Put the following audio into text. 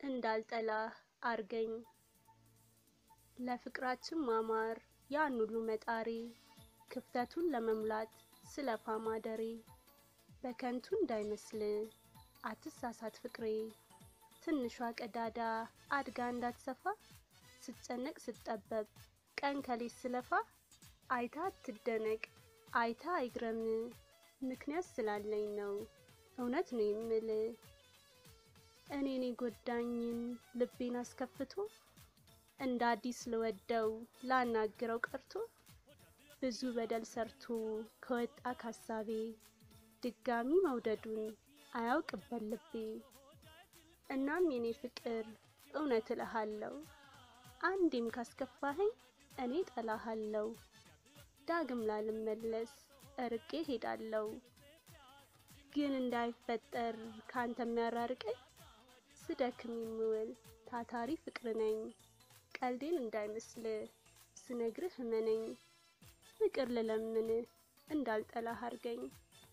እንዳልጠላህ አርገኝ ለፍቅራችን ማማር ያን ሁሉ መጣሬ ክፍተቱን ለመሙላት ስለፋ ማደሬ በከንቱ እንዳይመስል አትሳሳት ፍቅሬ ትንሿ ቀዳዳ አድጋ እንዳትሰፋ ስጨነቅ ስጠበብ ቀን ከሌት ስለፋ አይታ አትደነቅ አይታ አይግረም ምክንያት ስላለኝ ነው እውነት ነው የምል እኔን የጎዳኝን ልቤን አስከፍቶ እንደ አዲስ ልወደው ላናግረው ቀርቶ ብዙ በደል ሰርቶ ከወጣ ካሳቤ ድጋሚ መውደዱን አያውቅበት ልቤ እናም የኔ ፍቅር እውነት እልሃለሁ አንዴም ካስከፋኸኝ እኔ ጠላሃለሁ ዳግም ላልመለስ እርቄ ሄዳለሁ ግን እንዳይፈጠር ካንተ የሚያራርቀኝ ስደክም የምውል ታታሪ ፍቅር ነኝ ቀልዴን እንዳይመስል ስነግርህ እመነኝ ፍቅር ልለምን እንዳልጠላህ አርገኝ